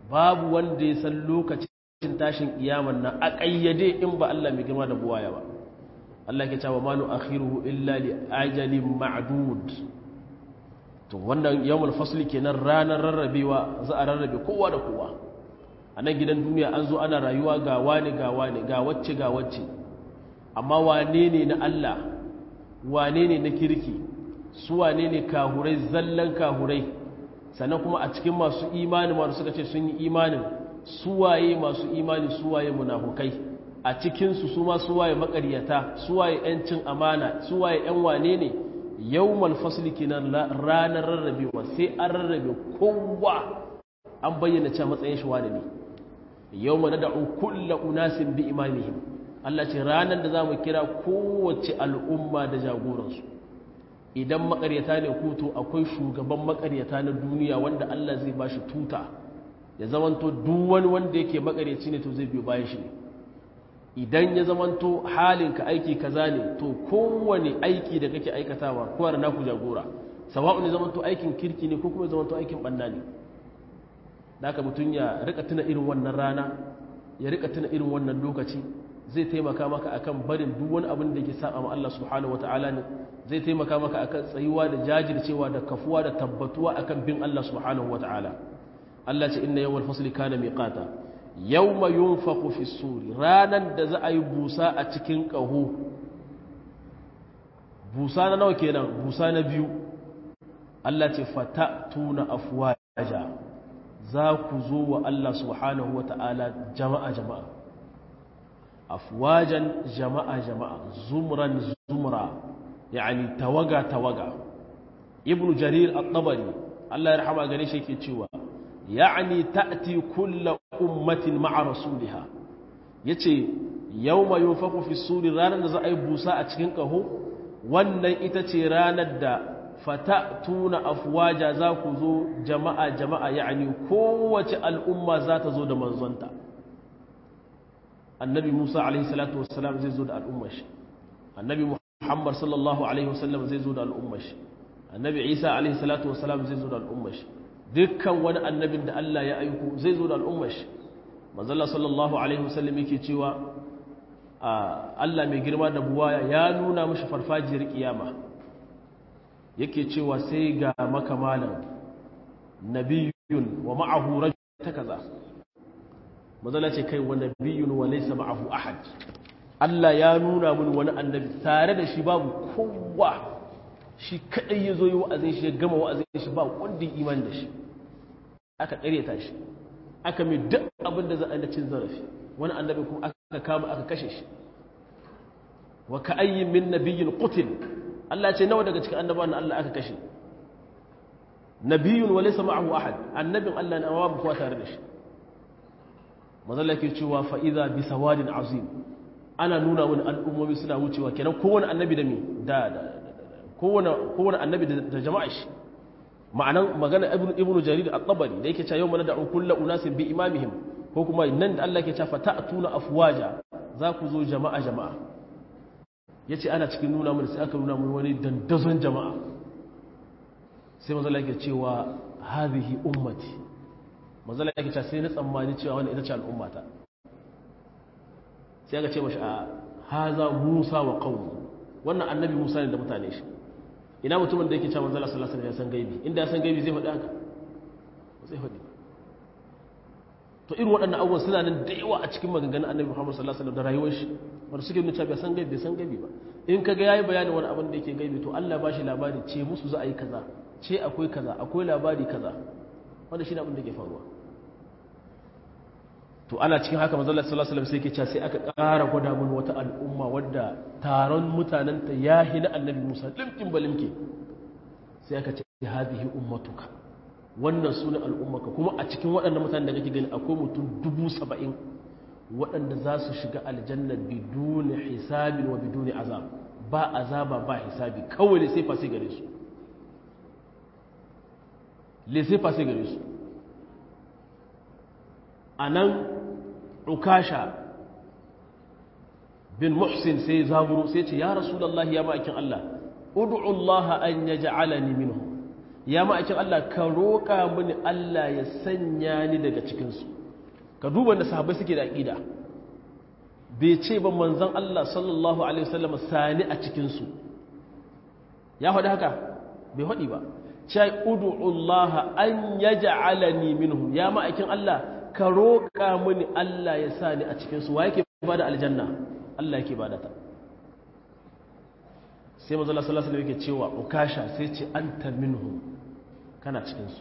babu wanda ya san lokacin tashin kiyaman nan a ƙayyade in ba Allah mai girma da buwaya ba Allah ke cewa ma nu'akhiruhu illa li ajalin ma'dud to wannan yawmul fasli kenan ranar rarrabewa za a rarrabe kowa da kowa a nan gidan duniya an zo ana rayuwa ga wani ga wani ga wacce ga wacce amma wane ne na Allah wane ne na kirki su wane ne kahurai zallan kahurai sannan kuma a cikin masu imani masu suka ce sun yi imanin suwaye masu imani suwaye munafukai a cikinsu su ma suwaye makaryata suwaye 'yancin amana suwaye 'yan wane ne yawmal fasli kinan ranar rarrabewa sai an rarrabe kowa an bayyana cewa matsayin shi wane ne yawma nad'u kullu unasin bi imamihim Allah ce ranar da zamu kira kowace al'umma da jagoransu idan makaryata ne kuto akwai shugaban makaryata na duniya wanda Allah zai bashi tuta ya zamanto duk wani wanda yake makaryaci ne to zai biyo bayan shi ne idan ya zamanto halinka aiki kaza ne to kowane aiki da kake aikatawa kowa da naku jagora sawa'un ne zamanto aikin kirki ne ko kuma zamanto aikin banna ne da haka mutum ya rika tuna irin wannan rana ya rika tuna irin wannan lokaci zai taimaka maka akan barin duk wani abin da yake saba ma Allah subhanahu wataala ne zai taimaka maka akan tsayuwa da jajircewa da kafuwa da tabbatuwa akan bin Allah subhanahu wataala Allah ce inna yawmal fasli kana miqata yawma yunfaqu fi suri ranan da za a yi busa a cikin ƙaho busa na nawa kenan busa na biyu Allah ce fata tuna afwaja za ku zo wa Allah subhanahu wa ta'ala jama'a jama'a afwajan jama'a jama'a zumran zumra yani tawaga tawaga ibnu jarir at-tabari Allah ya rahama gane shi yake cewa يعني تأتي كل أمة مع رسولها yace yawma yunfaku fi suri ranar da za a yi busa a cikin ƙaho wannan ita ce ranar da fata tuna afwaja za ku zo jama'a jama'a ya'ani kowace al'umma za ta zo da manzonta annabi musa alaihi salatu wassalam zai zo da al'ummar shi annabi muhammad sallallahu alaihi wasallam zai zo da al'ummar shi annabi isa alaihi salatu wassalam zai zo da al'ummar shi dukkan wani annabin da Allah ya aiko zai zo da al'ummar shi manzala sallallahu alaihi wasallam yake cewa Allah mai girma da buwaya ya nuna mashi farfajiyar kiyama yake cewa sai ga makamalan nabiyun wa ma'ahu rajul ta kaza manzala ce kai wa nabiyun wa laysa ma'ahu ahad Allah ya nuna mun wani annabi tare da shi babu kowa shi kadai ya zo yi wa'azin shi ya gama wa'azin shi ba wanda iman da shi aka ƙareta shi aka mai duk abin da za a da cin zarafi wani annabi kuma aka kama aka kashe shi wa ka ayyin min nabiyyin qutil Allah ce nawa daga cikin annabawan Allah aka kashe nabiyyun wa laysa ma'ahu ahad annabin Allah ne amma ba kowa tare da shi mazalla ke cewa fa idza bi sawadin azim ana nuna wani al'ummomi suna wucewa kenan kowane annabi da mi da kowane annabi da jama'a shi ma'anan magana ibnu jarir at-tabari da yake cewa yau mana da'u kullu unasin bi imamihim ko kuma nan da Allah yake cewa fata'tuna afwaja za ku zo jama'a jama'a yace ana cikin nuna mun sai aka nuna mun wani dandazon jama'a sai manzo Allah yake cewa hadhihi ummati manzo Allah yake cewa sai na tsammani cewa wannan ita ce al'ummata sai aka ce mashi a haza Musa wa qaumi wannan annabi Musa ne da mutane shi ina mutumin da yake cewa manzala sallallahu alaihi wasallam ya san gaibi inda ya san gaibi zai faɗi haka zai faɗi to irin waɗannan abubuwan suna nan da yawa a cikin maganganun annabi Muhammad sallallahu alaihi wasallam da rayuwar shi wanda suke nuna cewa bai san gaibi bai san gaibi ba in kaga yayi bayanin wani abin da yake gaibi to Allah ba shi labari ce musu za a yi kaza ce akwai kaza akwai labari kaza wanda shi ne abin da ke faruwa to ana cikin haka manzo Allah sallallahu alaihi wasallam sai yake cewa sai aka ƙara gwada mun wata al'umma wadda taron mutanen ta yahi na annabi Musa limkin balimke sai aka ce hadhihi ummatuka wannan sunan al'ummaka kuma a cikin waɗannan mutanen da kake gani akwai mutum dubu saba'in waɗanda za su shiga aljanna biduni hisabin wa biduni azab ba azaba ba hisabi kawai ne sai fa sai gare su le sai fa sai gare su a nan ukasha bin muhsin sai zaburo sai ce ya rasulallah ya ma'aikin Allah ud'u Allah an yaj'alani minhu ya ma'aikin Allah ka roƙa mini Allah ya sanya ni daga cikinsu ka duba da sahabbai suke da aƙida bai ce ba manzan Allah sallallahu Alaihi wasallam sani a cikinsu ya faɗi haka bai faɗi ba cai udu'ullah an ya ja'alani minhum ya ma'aikin Allah ka roƙa mini Allah ya sa ni a cikinsu wa yake ba da aljanna Allah yake ba da ta sai mazala sallallahu alaihi yake cewa ukasha sai ce anta minhum kana cikinsu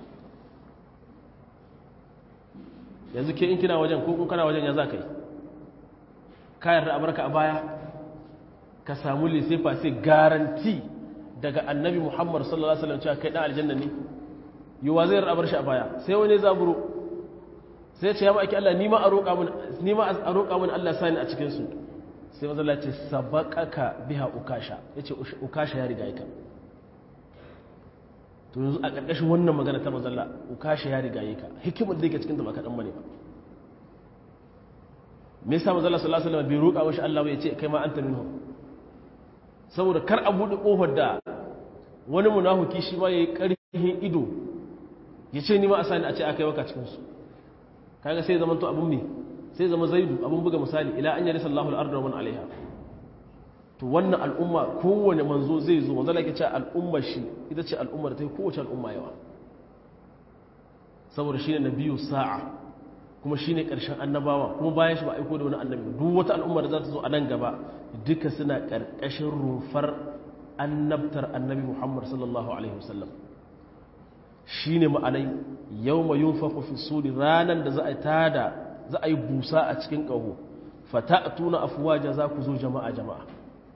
yanzu ke in kina wajen ko in kana wajen ya za ka yi kayan ra'abarka a baya ka samu lissefa sai garanti daga annabi muhammad sallallahu alaihi wasallam cewa kai dan aljanna ne yiwa zai ra'abar shi a baya sai wani zaburo sai ce ya ma ake Allah ni ma a roƙa min ni ma a roƙa min Allah sani a cikin su sai manzo Allah ce sabaqaka biha ukasha yace ukasha ya riga ka to yanzu a ƙarƙashin wannan magana ta manzo Allah ukasha ya riga ka hikimar da yake cikin ta ba kadan bane ba me yasa manzo Allah sallallahu alaihi wasallam bai roƙa wa shi Allah ya ce kai ma anta minhu saboda kar a buɗe ƙofar da wani munafuki shi ma yayi ƙarfin ido ya ce ni ma a sani a ce aka yi waka cikin su kaga sai zaman to abun me sai zama zaidu abun buga misali ila an yarisa Allahu al-ardu wa man alaiha to wannan al'umma kowane manzo zai zo manzo lake cewa al'ummar shi ita ce al'ummar ta kowace al'umma yawa saboda shine nabiyu sa'a kuma shine karshen annabawa kuma bayan shi ba aiko da wani annabi duk wata al'umma da za ta zo a nan gaba duka suna karkashin rufar annabtar annabi Muhammad sallallahu alaihi wasallam shine ma'anai yawma yunfakhu fi suri ranan da za a tada za a yi busa a cikin ƙaho fata'tuna afwaja za ku zo jama'a jama'a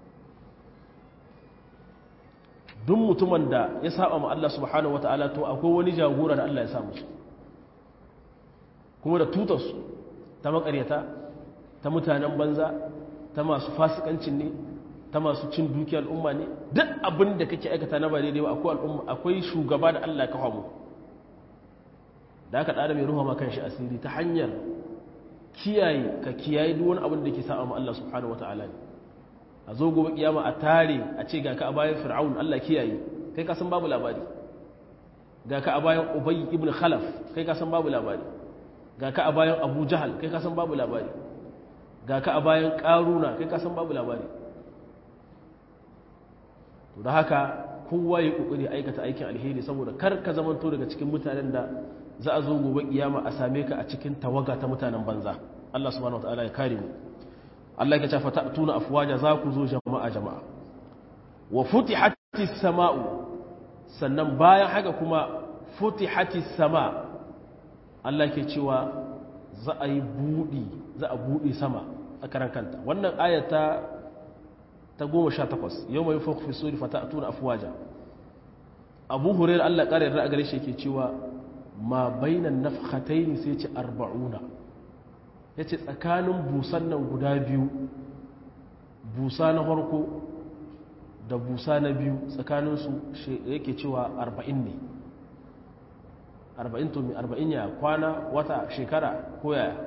duk mutumin da ya saba ma Allah subhanahu wataala to akwai wani jagora da Allah ya sa musu kuma da tutarsu ta makaryata ta mutanen banza ta masu fasikancin ne ta masu cin dukiyar al'umma ne duk abin da kake aikata na ba daidai ba akwai al'umma akwai shugaba da Allah ya kawo mu da aka ɗada mai ruwa makan shi asiri ta hanyar kiyaye ka kiyaye duk wani abin da ke sa'a ma Allah subhanahu wata'ala ne a zo gobe kiyama a tare a ce ga ka a bayan fir'aun Allah kiyaye kai ka san babu labari ga ka a bayan ubay ibn khalaf kai ka san babu labari ga ka a bayan abu jahal kai ka san babu labari ga ka a bayan karuna kai ka san babu labari to da haka kowa ya kokari aikata aikin alheri saboda kar ka zamanto daga cikin mutanen da za a zo gobe kiyama a same ka a cikin tawaga ta mutanen banza Allah subhanahu wataala ya kare mu Allah ya ce fata'tuna afwaja za ku zo jama'a jama'a wa futihatis sama'u sannan bayan haka kuma futihatis sama Allah ke cewa za a yi budi za a budi sama a karan kanta wannan ayata ta goma sha takwas yau mai fok fi suri fata tuna afuwaja abu hurairu allah ƙara yarda a gare shi ke cewa ma bainan nafhatai ne sai ce arba'una ya ce tsakanin busan nan guda biyu busa na farko da busa na biyu tsakaninsu yake cewa arba'in ne arba'in to mai arba'in ya kwana wata shekara ko yaya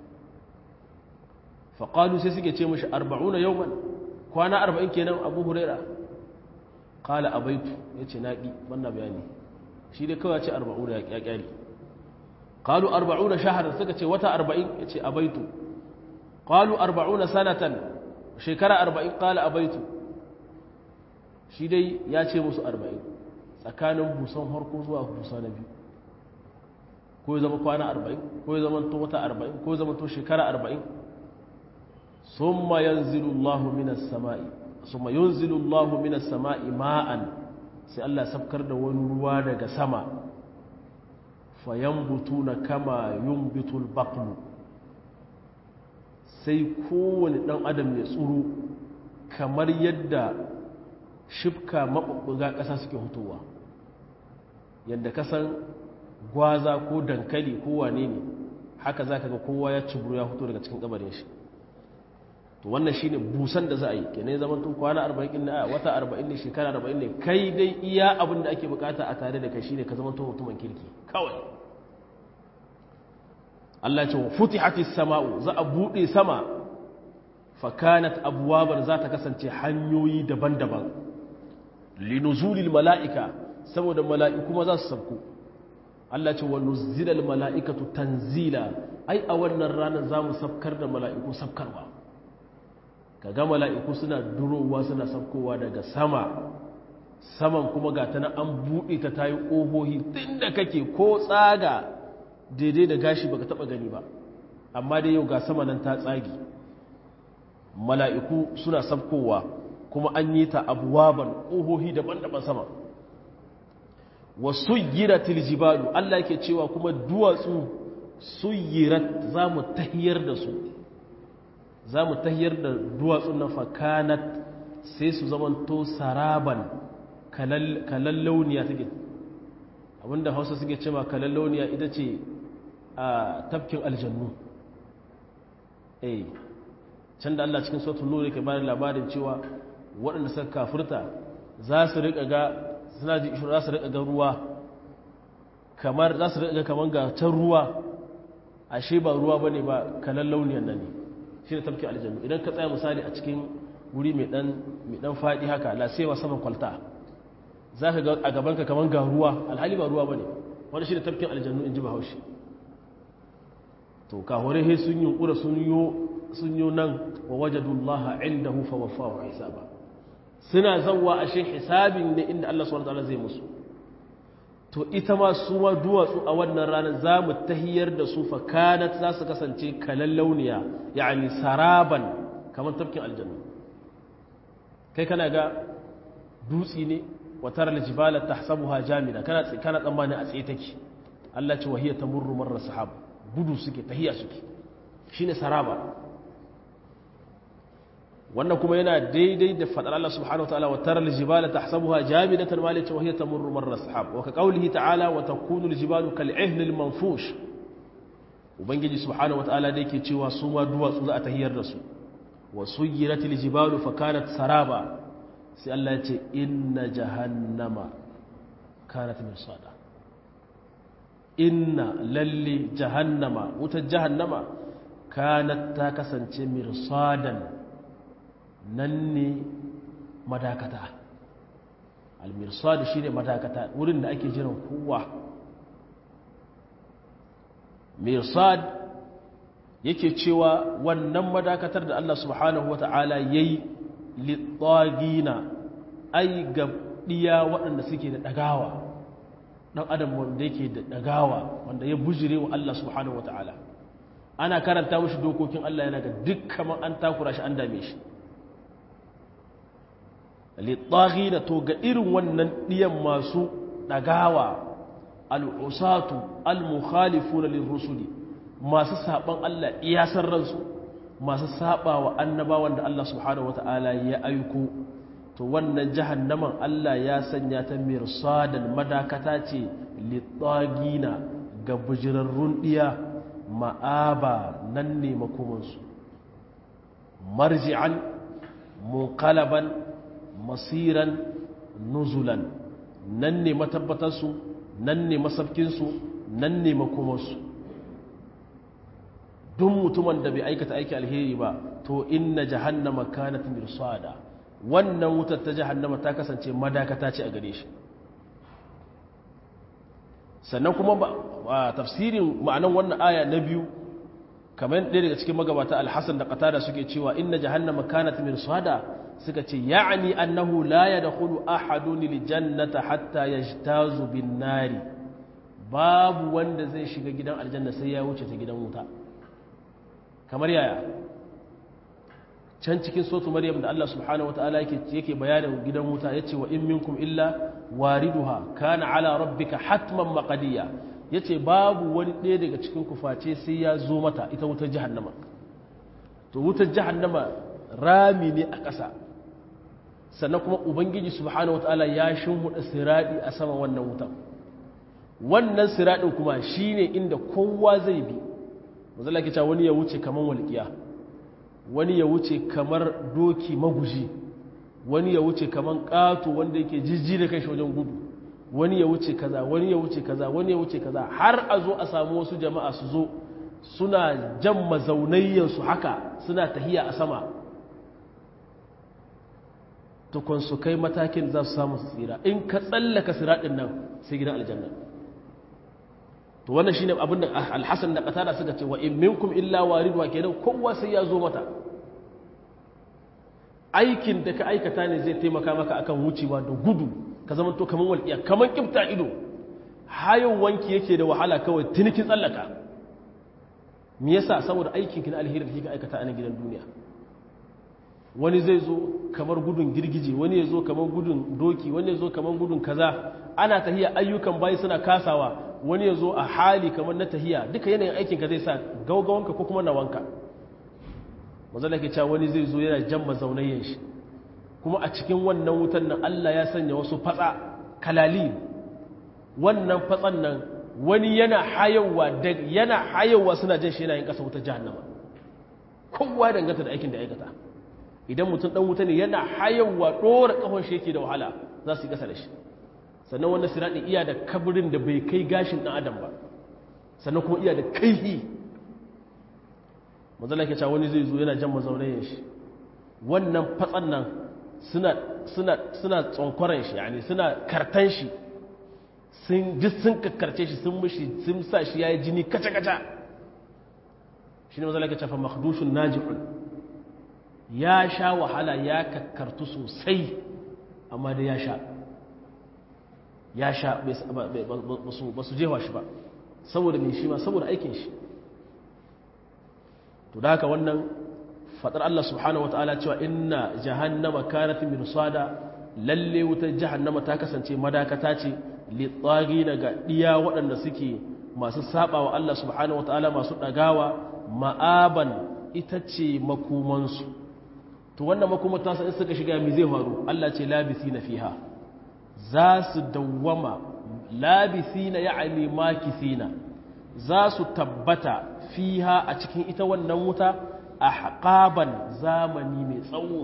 faƙalu sai suke ce mashi arba'una yau kwana arba'in kenan abu huraira kala abaitu ya ce naƙi wannan bayani shi dai kawai ce arba'u da ya ƙyali kalu arba'u da shahar suka ce wata arba'in ya ce abaitu kalu arba'u na sanatan shekara arba'in kala abaitu shi dai ya ce musu arba'in tsakanin busan harko zuwa busa na biyu ko ya zama kwana arba'in ko ya zama to wata arba'in ko ya zama to shekara arba'in ثم ينزل الله من السماء ثم ينزل الله من السماء ماء sai Allah sabkar da wani ruwa daga sama fayambutuna kama yumbitul baqlu sai kowane dan adam ya tsuru kamar yadda shifka mabubbuga ƙasa suke hutowa yadda kasan gwaza ko dankali ko wane ne haka zaka ga kowa ya ciburu ya fito daga cikin kabarin shi to wannan shine busan da za a yi kenan zaman tun kwana 40 ne a wata 40 ne shekara 40 ne kai dai iya abin da ake bukata a tare da kai shine ka zaman tun mutumin kirki kawai Allah ce futihatis sama'u za a bude sama fa kanat abwaban za ta kasance hanyoyi daban-daban linuzulil mala'ika saboda mala'iku ma za su sabko Allah ce wa nuzzilal mala'ikatu tanzila ai a wannan ranar za mu sabkar da mala'iku sabkarwa kaga mala'iku suna durowa suna sabkowa daga sama saman kuma ga ta an buɗe ta tayi ƙohohi tun da kake ko tsaga daidai da gashi baka taɓa gani ba amma dai yau ga sama nan ta tsagi mala'iku suna sabkowa kuma an yi ta abuwaban ƙohohi daban-daban sama wasu yiratil jibalu Allah yake cewa kuma duwatsu suyirat za mu tahiyar da su za mu tahiyar da duwatsun na fakanat sai su zamanto saraban kalallauniya take abinda hausa suke cewa kalallauniya ita ce a tafkin aljannu eh can da Allah cikin sautin nuri ke bada labarin cewa waɗanda suka kafurta za su riƙa ga suna ji za su riƙa ga ruwa kamar za su riƙa ga kamar ga can ruwa ashe ba ruwa bane ba kalallauniyan nan ne shi ne tafkin aljannu idan ka tsaya misali a cikin wuri mai dan faɗi haka lasewa saman kwalta za ka ga a gabanka kamar ga ruwa alhali ba ruwa ba ne wani shi da tafkin aljannu in ji ba haushi to kahore he sun yi ƙura sun yi nan wa wajadullaha inda hufa wafa wa hisaba suna zanwa ashe hisabin ne inda Allah subhanahu wa zai musu to ita ma su ma duwatsu a wannan ranar za mu tahiyar da su fa kanat za su kasance kalallauniya yani saraban kamar tafkin aljannu kai kana ga dutsi ne watar aljibala tahsabuha jamida kana kana tsammani a tsaye take Allah ce wahiya tamurru marra sahab gudu suke tahiya suke shine saraba wannan kuma yana daidai da fadar Allah subhanahu wataala watar aljibala tahsabuha jamidatan ma la wahiya tamurru marra sahab wa ka qawlihi ta'ala wa takunu aljibalu kal'ihn almanfush ubangiji subhanahu wataala da yake cewa su ma duwatsu za a tahiyar da su wa suyiratil jibalu fa kanat saraba sai Allah ya ce inna jahannama kanat mirsada inna lalli jahannama wutar jahannama kanat ta kasance mirsadan nan ne madakata almirsad shine madakata wurin da ake jiran kowa mirsad yake cewa wannan madakatar da Allah subhanahu wata'ala yayi littagina ai ga ɗiya waɗanda suke da ɗagawa ɗan adam wanda yake da ɗagawa wanda ya bujire wa Allah subhanahu wata'ala ana karanta mashi dokokin Allah yana ga duk kamar an takura shi an dame shi littagina to ga irin wannan ɗiyan masu ɗagawa al'usatu al-mukhalifu na lirrusuli masu saɓan Allah iyasar ransu masu saba wa annabawan da Allah subhanahu wata'ala ya aiko to wannan jahannaman Allah ya sanya ta mirsadan madakata ce litagina ga bujirarrun diya ma'aba nan ne makomansu marji'an munqalaban masiran nuzulan nan ne matabbatarsu nan ne masafkinsu nan ne makomansu duk mutumin da bai aikata aiki alheri ba to inna jahannama kanat mirsada wannan wutar ta jahannama ta kasance madakata ce a gare shi sannan kuma ba tafsirin ma'anan wannan aya na biyu kamar ɗaya daga cikin magabata alhassan da qatada suke cewa inna jahannama kanat mirsada suka ce ya'ani annahu la yadkhulu ahadun liljannata hatta yajtazu bin nari babu wanda zai shiga gidan aljanna sai ya wuce ta gidan wuta kamar yaya can cikin sotu maryam da Allah subhanahu wataala yake yake bayanin gidan wuta yace wa in minkum illa wariduha kana ala rabbika hatman maqdiya yace babu wani ɗaya daga cikin ku face sai ya zo mata ita wutar jahannama to wutar jahannama rami ne a ƙasa sannan kuma ubangiji subhanahu wataala ya shimhuda siradi a sama wannan wutan wannan siradin kuma shine inda kowa zai bi mazala ke cewa wani ya wuce kamar walƙiya wani ya wuce kamar doki maguji wani ya wuce kamar ƙato wanda yake jijji da kai shi wajen gudu wani ya wuce kaza wani ya wuce kaza wani ya wuce kaza har a zo a samu wasu jama'a su zo suna jan mazaunayyansu haka suna tahiya a sama tukun su kai matakin za su samu su tsira in ka tsallaka siraɗin nan sai gidan aljanna to wannan shine abin da alhassan da qatada suka ce wa in minkum illa waridwa kenan kowa sai ya zo mata aikin da ka aikata ne zai taimaka maka akan wucewa da gudu ka zama to kaman walƙiya kaman kifta ido hayan wanki yake da wahala kawai tunikin tsallaka me yasa saboda aikin ki na alheri da kika aikata a nan gidan duniya wani zai zo kamar gudun girgije wani ya zo kamar gudun doki wani ya zo kamar gudun kaza ana tahiya ayyukan bayi suna kasawa wani ya zo a hali kamar na tahiya duka yanayin aikinka zai sa gaugawanka ko kuma nawanka mazala ke cewa wani zai zo yana jan mazaunayen shi kuma a cikin wannan wutan nan Allah ya sanya wasu fatsa kalali wannan fatsan nan wani yana hayawa da yana hayawa suna jan shi yana yin kasa wutar jahannama kowa danganta da aikin da aikata idan mutum dan wuta ne yana hayawa dora kafan shi yake da wahala za su yi kasa da shi sannan wannan siradi iya da kabirin da bai kai gashin dan adam ba sannan kuma iya da kaihi mazala ke cewa wani zai zo yana jan mazaunayin shi wannan fatsan nan suna suna suna tsonkwaran shi yani suna kartan shi sun ji sun kakkarce shi sun mushi sun sa shi yayi jini kaca kaca shine mazala ke cewa makhdushun najihun ya sha wahala ya kakkartu sosai amma da ya sha ya sha ba su jewa shi ba saboda mai shi ma saboda aikin shi to da haka wannan fadar Allah subhanahu wataala cewa inna jahannama kanat mirsada lalle wutar jahannama ta kasance madakata ce litsagi daga diya waɗanda suke masu saba wa Allah subhanahu wataala masu dagawa ma'aban ita ce makomansu to wannan makomar ta in suka shiga mi zai faru Allah ce labisina fiha za su dawwama labisina ya'ani makisina za su tabbata fiha a cikin ita wannan wuta a haƙaban zamani mai tsawo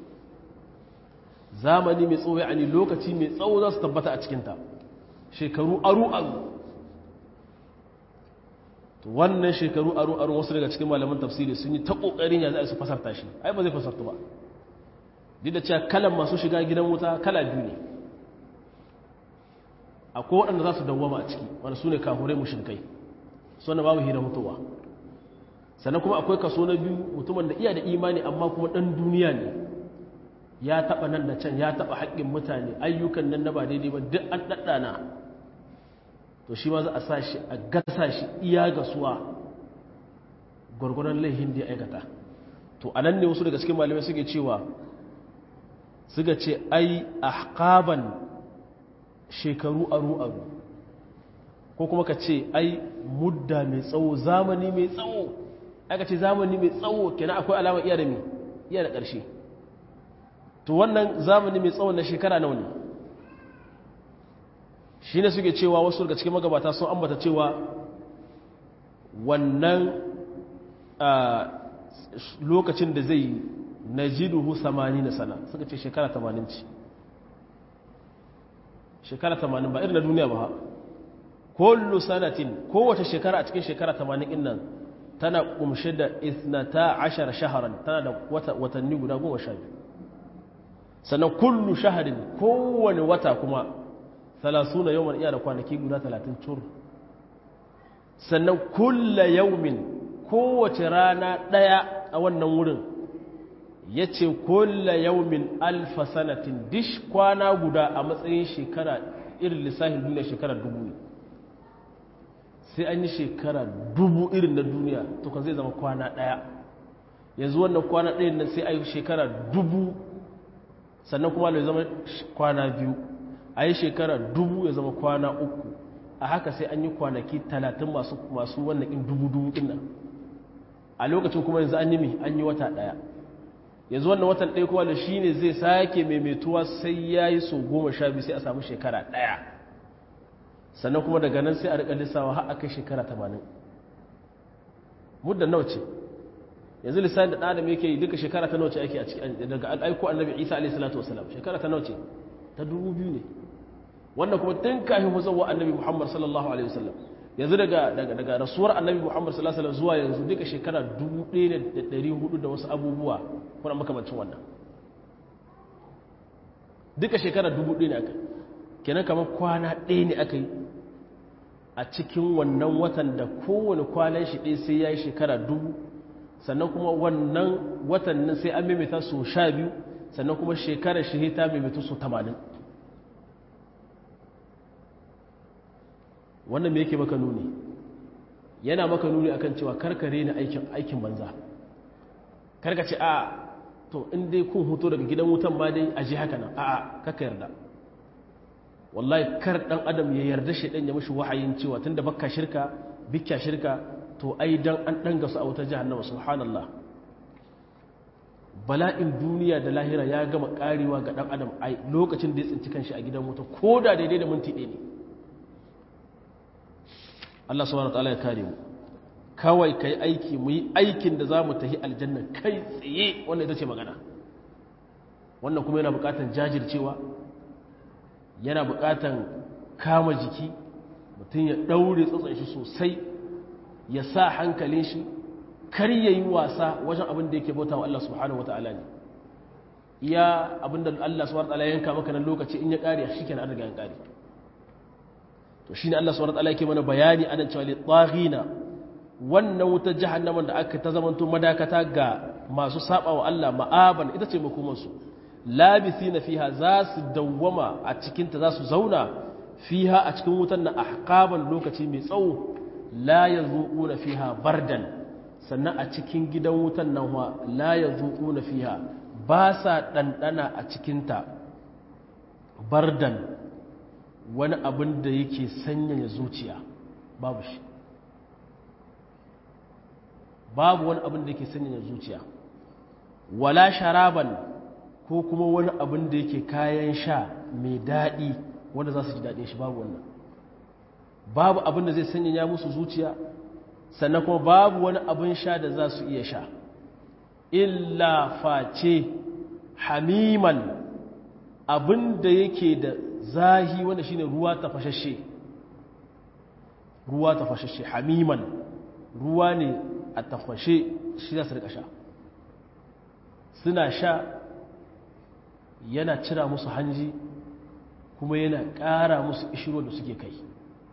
zamani mai tsawo yani lokaci mai tsawo za su tabbata a cikinta shekaru aru-aru wannan shekaru aru-aru wasu daga cikin malaman tafsiri sun yi ta ƙoƙarin ya za su fasarta shi ai ba zai fasarta ba duk da cewa kalan masu shiga gidan wuta kala biyu ne akwai waɗanda za su dawwama a ciki wanda su ne kahurai mushrikai suna babu hira mutuwa sannan kuma akwai kaso na biyu mutumin da iya da imani amma kuma ɗan duniya ne ya taɓa nan da can ya taɓa haƙƙin mutane ayyukan nan na ba daidai ba duk an ɗaɗɗana to shi ma za a sa shi a gasa shi iya gasuwa gwargwaron laihin da ya aikata to a nan ne wasu daga cikin malamai suke cewa suka ce ai ahqaban shekaru aru-aru ko kuma ka ce ai mudda mai tsawo zamani mai tsawo aka ce zamani mai tsawo kenan akwai alamar iya da mi iya da ƙarshe to wannan zamani mai tsawo na shekara nawa ne shi ne suke cewa wasu daga cikin magabata sun ambata cewa wannan lokacin da zai na jiduhu samani na sana suka ce shekara tamanin ce shekara tamanin ba irin na duniya ba kullu sanatin kowace shekara a cikin shekara tamanin ɗin nan tana kumshe da isnata ashar shaharan tana da watanni guda goma sha biyu sannan kullu shaharin kowane wata kuma talasuna yawon iya da kwanaki guda talatin cur sannan kulla yaumin kowace rana ɗaya a wannan wurin ya ce kulla yaumin alfa sanatin dish kwana guda a matsayin shekara irin lissahin duniya shekara dubu ne sai an yi shekara dubu irin na duniya to kan zai zama kwana ɗaya yanzu wannan kwana ɗayan nan sai a yi shekara dubu sannan kuma ya zama kwana biyu a yi shekara dubu ya zama kwana uku a haka sai an yi kwanaki talatin masu wannan in dubu dubu ɗin nan a lokacin kuma yanzu an yi mai an yi wata ɗaya yanzu wannan watan ɗaya kuma da shi ne zai sake maimaituwa sai ya yi so goma sha biyu sai a samu shekara ɗaya sannan kuma daga nan sai a riƙa lissawa har aka shekara tamanin muddan nawa ce yanzu lissafin da ɗan adam yake yi duka shekara ta nawa ce ake a cikin daga aiko annabi isa alaihi salatu wasalam shekara ta nawa ce ta dubu biyu ne wannan kuma tun kafin huzawa annabi muhammad sallallahu alaihi wasallam yanzu daga daga daga rasuwar annabi muhammad sallallahu alaihi wasallam zuwa yanzu duka shekara dubu ɗaya da ɗari hudu da wasu abubuwa kuna makamancin wannan duka shekara dubu ɗaya ne aka kenan kamar kwana ɗaya ne aka yi a cikin wannan watan da kowane kwanan shi ɗaya sai ya yi shekara dubu sannan kuma wannan watannin sai an maimaita su sha biyu sannan kuma shekarar shi ta maimaitu su tamanin wannan me yake maka nuni yana maka nuni akan cewa karkare ni aikin aikin banza karka ce a to in dai kun huto daga gidan wutan ma dai aje haka nan a a kaka yarda wallahi kar dan adam ya yarda shi dan ya mishi wahayin cewa tunda bakka shirka bikka shirka to ai dan an danga su a wutar jahannama subhanallah bala'in duniya da lahira ya gama karewa ga dan adam ai lokacin da ya tsinci kanshi a gidan wuta ko da daidai da minti ɗaya ne Allah subhanahu wataala ya kare mu kawai kai aiki mu yi aikin da zamu tafi aljanna kai tsaye wannan ita ce magana wannan kuma yana buƙatar jajircewa yana buƙatar kama jiki mutum ya ɗaure tsotson shi sosai ya sa hankalin shi kar ya yi wasa wajen abin da yake bauta wa Allah subhanahu wataala ne iya abin da Allah subhanahu wataala yanka maka nan lokaci in ya ƙare shi kenan an riga ya ƙare to shine Allah subhanahu wataala yake mana bayani anan cewa li taghina wannan wutar jahannaman da aka ta zamanto madakata ga masu saba wa Allah ma'aban ita ce makomar su labithina fiha za su dawwama a cikin ta za su zauna fiha a cikin wutar na ahqaban lokaci mai tsawo la yazuquna fiha bardan sannan a cikin gidan wutar nan wa la yazuquna fiha ba sa dandana a cikin ta bardan wani abin da yake sanyaya zuciya babu shi babu wani abin da yake sanyaya zuciya wala sharaban ko kuma wani abin da yake kayan sha mai daɗi wanda za su ji daɗin shi babu wannan babu abin da zai sanyaya musu zuciya sannan kuma babu wani abin sha da za su iya sha illa face hamiman abin da yake da zahi wanda shine ruwa tafashashe ruwa tafashashe hamiman ruwa ne a tafashe shi za su rika sha suna sha yana cira musu hanji kuma yana ƙara musu ishiro da suke kai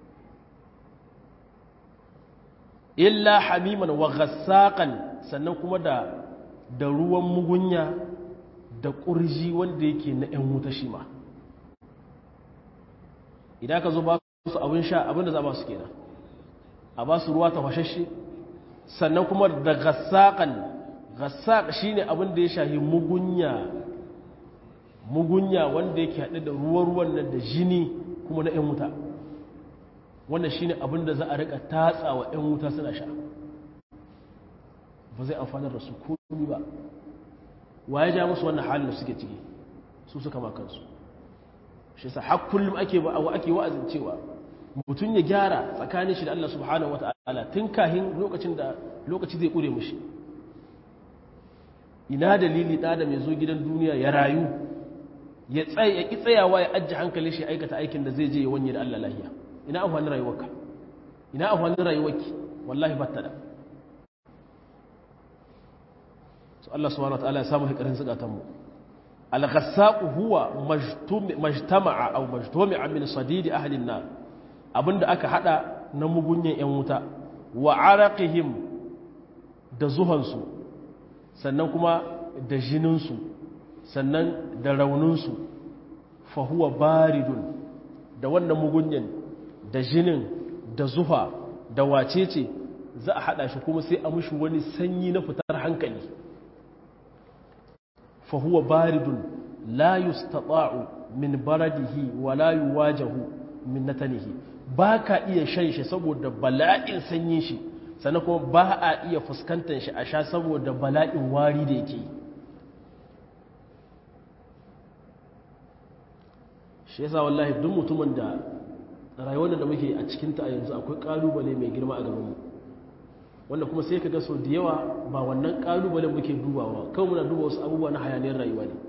illa hamiman wa gassaƙan sannan kuma da da ruwan mugunya da ƙurji wanda yake na 'yan wuta shi ma idan ka zo ba su abin sha abin da za ba su kenan a ba su ruwa tafashashe sannan kuma da gassaƙan gassaƙ shi ne abin da ya shahi mugunya mugunya wanda yake haɗe da ruwa-ruwan nan da jini kuma na 'yan wuta wannan shi ne abin da za a riƙa tatsa wa 'yan wuta suna sha ba zai amfanar da su komi ba wa ya ja musu wannan halin da suke ciki su suka makansu shi sa har kullum ake ake wa'azin cewa mutum ya gyara tsakanin shi da Allah subhanahu wata'ala tun kahin lokacin da lokaci zai kure mushi ina dalili da da mai zo gidan duniya ya rayu ya tsaye ya ki tsayawa ya ajje hankali shi aikata aikin da zai je ya wanye da Allah lahiya ina amfanin rayuwarka ina amfanin rayuwarki wallahi batta da so Allah subhanahu wata'ala ya samu hikarin zukatan mu al-ghassaq huwa majtama'a aw majtami'a min sadidi ahli an-nar abinda aka hada na mugunyan yan wuta wa araqihim da zuhansu sannan kuma da jininsu sannan da rauninsu fa huwa baridun da wannan mugunyan da jinin da zuha da wacece za a hada shi kuma sai a mushi wani sanyi na fitar hankali فهو بارد لا يستطاع من برده ولا يواجه من نتنه baka iya shan shi saboda bala'in sanyin shi sannan kuma ba a iya fuskantar shi a sha saboda bala'in wari da yake shi yasa wallahi duk mutumin da rayuwar da muke a cikinta a yanzu akwai kalubale mai girma a gabanmu wanda kuma sai ka ga sau da yawa ba wannan kalubalen muke dubawa kawai muna duba wasu abubuwa na hayaniyar rayuwa ne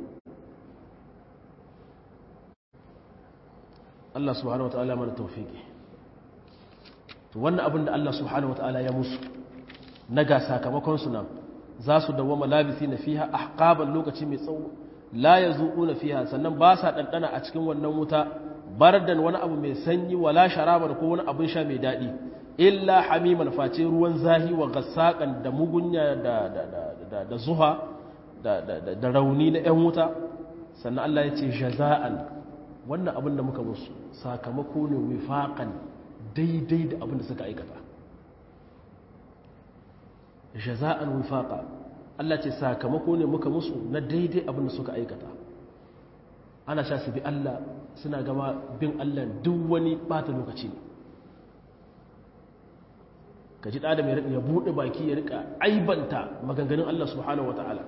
Allah subhanahu wa ta'ala mana taufiki to wannan abin da Allah subhanahu wa ta'ala ya musu na ga sakamakon su nan za su dawwama labisi na fiha ahqaban lokaci mai tsawo la yazuquna fiha sannan ba sa dandana a cikin wannan wuta bardan wani abu mai sanyi wala sharaban ko wani abin sha mai dadi illa hamiman face ruwan zahi wa gassaqan da mugunya da da da da zuha da da da rauni na yan wuta sannan Allah ya ce jaza'an wannan abin da muka musu sakamako ne wifaqan daidai da abin da suka aikata jaza'an wifaqa Allah ce sakamako ne muka musu na daidai abin da suka aikata ana sha su bi Allah suna gama bin Allah duk wani bata lokaci ne ka ji ɗada mai ya buɗe baki ya rika aibanta maganganun Allah subhanahu wa ta'ala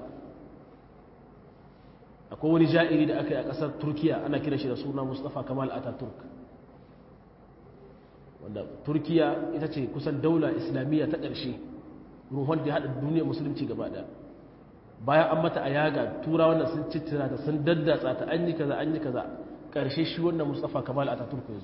akwai wani ja'iri da aka yi a ƙasar turkiya ana kira shi da suna mustapha kamal ataturk wanda turkiya ita ce kusan daula islamiyya ta ƙarshe ruhun da ya haɗa duniyar musulunci gaba ɗaya bayan an mata a yaga tura wannan sun cittira ta sun daddatsa ta an yi kaza an yi kaza ƙarshe shi wannan mustapha kamal ataturk ya zo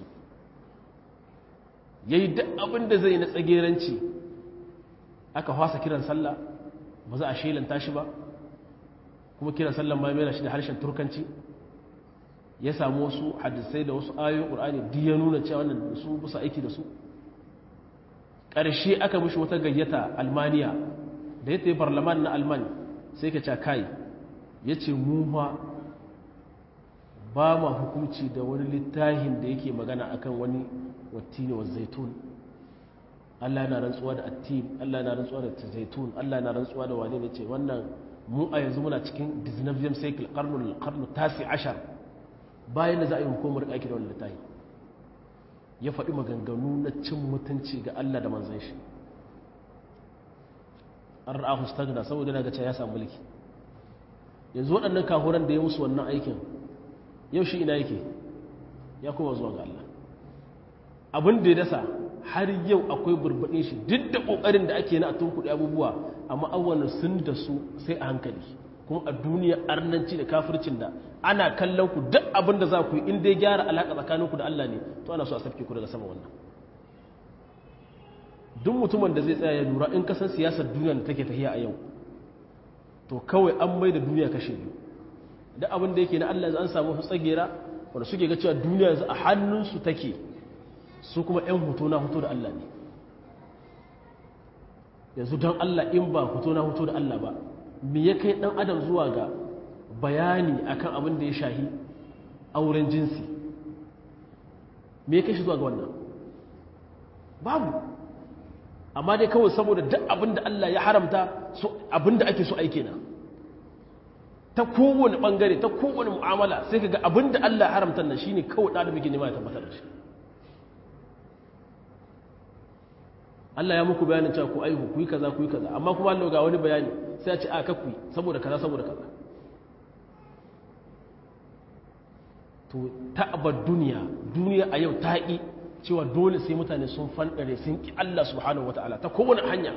ya yi duk abin da zai na tsageranci aka hwasa kiran sallah ba za a shelanta shi ba kuma kiran sallan ma mera shi da harshen turkanci ya samu wasu hadisai da wasu ayoyin ƙur'ani duk ya nuna cewa wannan su busa aiki da su ƙarshe aka mishi wata gayyata almaniya da ya tafi parlaman na alman sai ka ca kai ya ce mu ma ba ma hukunci da wani littafin da yake magana akan wani wattini wa zaitun Allah yana rantsuwa da attin Allah yana rantsuwa da zaitun Allah yana rantsuwa da wane ne ce wannan mu a yanzu muna cikin 19th cycle karnul karnu tasi ashar bayan da za a yi hukumar aiki da wannan littafi ya faɗi maganganu na cin mutunci ga Allah da manzon shi an ra'ahu stagna saboda daga cewa ya samu mulki yanzu waɗannan kahuran da ya musu wannan aikin yau shi ina yake ya kuma zuwa ga Allah abin da ya dasa har yau akwai burbaɗin shi duk da ƙoƙarin da ake na a tunkuɗe abubuwa amma awwalan sun da su sai a hankali kuma a duniya arnanci da kafircin da ana kallon ku duk abin da za ku yi in dai gyara alaƙa tsakaninku da Allah ne to ana so a sarki ku daga sama wannan duk mutumin da zai tsaya ya lura in kasan siyasar duniya da take tafiya a yau to kawai an mai da duniya kashe biyu duk abin da yake na Allah an samu su tsagera wanda suke ga cewa duniya yanzu a hannunsu take su kuma 'yan hoto na hoto da Allah ne yanzu don Allah in ba hoto na hoto da Allah ba me ya kai dan adam zuwa ga bayani akan abin da ya shahi auren jinsi me ya kai shi zuwa ga wannan babu amma dai kawai saboda duk abin da Allah ya haramta abin da ake so aike na ta kowane bangare ta kowane mu'amala sai ka ga abin da Allah ya haramta nan shine kawai da muke nema ya tabbatar da shi Allah ya muku bayanin cewa ku aihu ku yi kaza ku yi kaza amma kuma Allah ga wani bayani sai ya ce a kakku saboda kaza saboda kaza to ta'abar duniya duniya a yau ta ƙi cewa dole sai mutane sun fanɗare sun ƙi Allah subhanahu wata'ala ta kowane hanya